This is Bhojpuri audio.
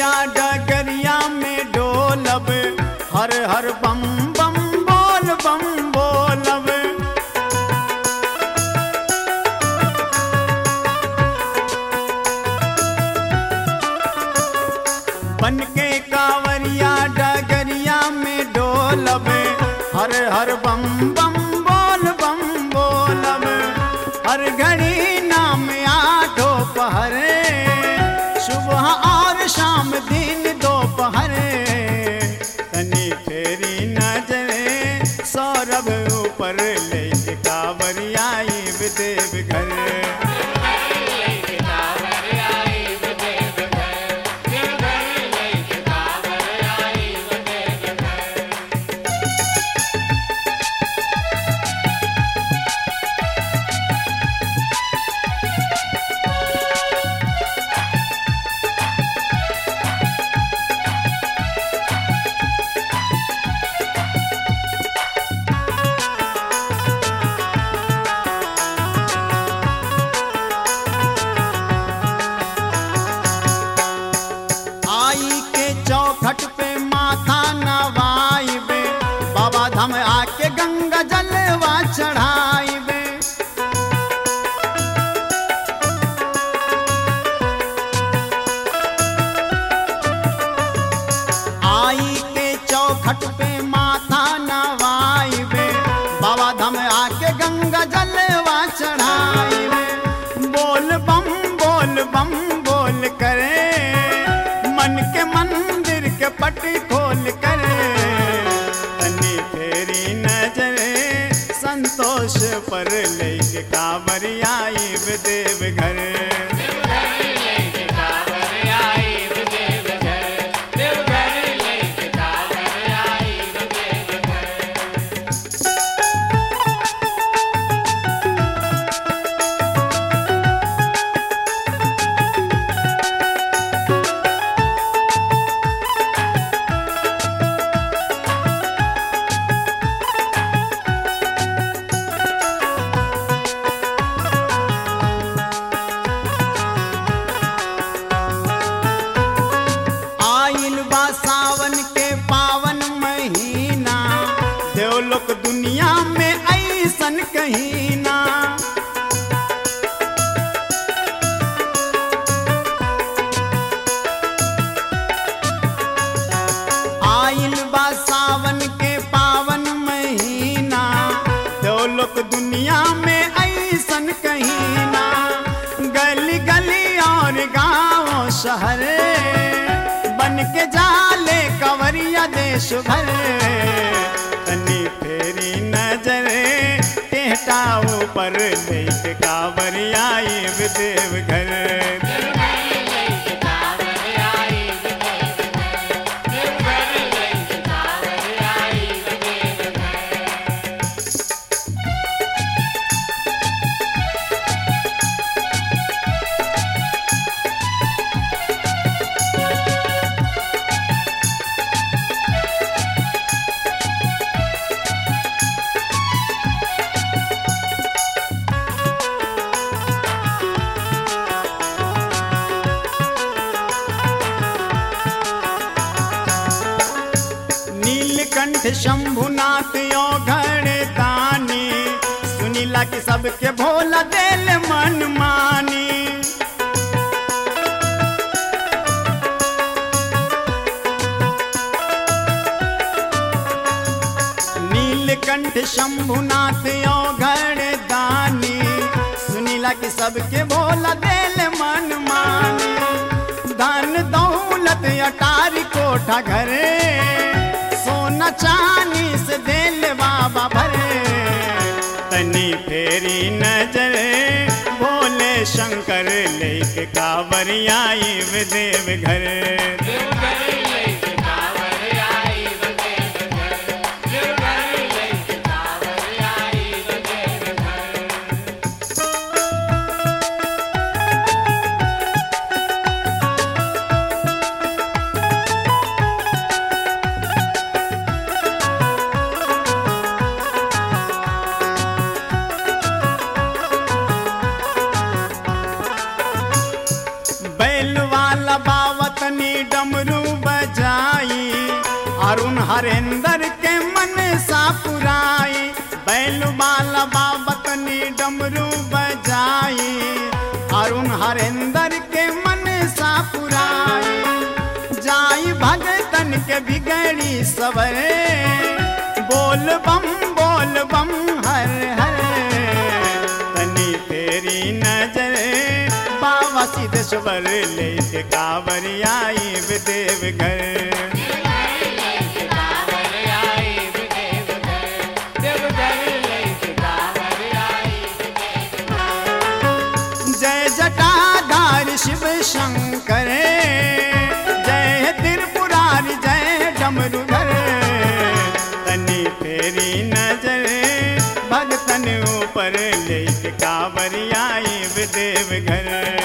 कावरिया डगरिया में डोलब हर हर बम बम बोल बम बोलब बन के कावरिया डगरिया में डोलब हर हर बम बम बोल बम बोलब हर घड़ी नाम आठो पहरे सुबह और शाम दिन दोपहर तनी फेरी नजरे सौरभ ऊपर ले कावरिया देव घर आई के चौखट पे माथा नवाइबे बाबा धाम आके गंगा जलवा चढ़ाइबे आई के चौखट पे माथा नवाइबे बाबा धाम आके गंगा जलवा चढ़ाइबे बोल बम बोल बम बोल करे मन के मंदिर के पट खोल करे तनी फेरी नजरे संतोष पर लेके कांवरिया देव घर आइल बा सावन के पावन महीना देवलोक दुनिया में ऐसन कहीं ना आइल बा सावन के पावन महीना देवलोक दुनिया में ऐसन कहीं ना गली गली और गांव शहर बन के जाले कवरिया देश भर तनी फेरी नजरे टेहटा ऊपर लेके कावरिया देव घर नीलकंठ शंभुनाथ यो घर दानी सुनीला के सबके भोला देल मन मानी नीलकंठ शंभुनाथ यो घर दानी सुनीला के सबके भोला देल मन मानी धन दौलत अटारी कोठा घरे सोना चांदी से देल बाबा भरे तनी फेरी नजरे भोले शंकर लेके कावरिया देव घर बैल वाला बावतनी हरेंद्र के मन सा पुराई बैल बाला बाबतनी डमरू बजाई अरुण हरेंद्र के मन सा पुराई जाई भगतन के बिगड़ी सवरे बोल बम बोल बम हर हर तनी तेरी नजर बाबा सिद्धेश्वर ले के कांवर आई देव घर जय जटाधार शिव शंकर जय त्रिपुरारी जय डमरुधर तनी तेरी नजर भगतन ऊपर ले कांवर आई देव घर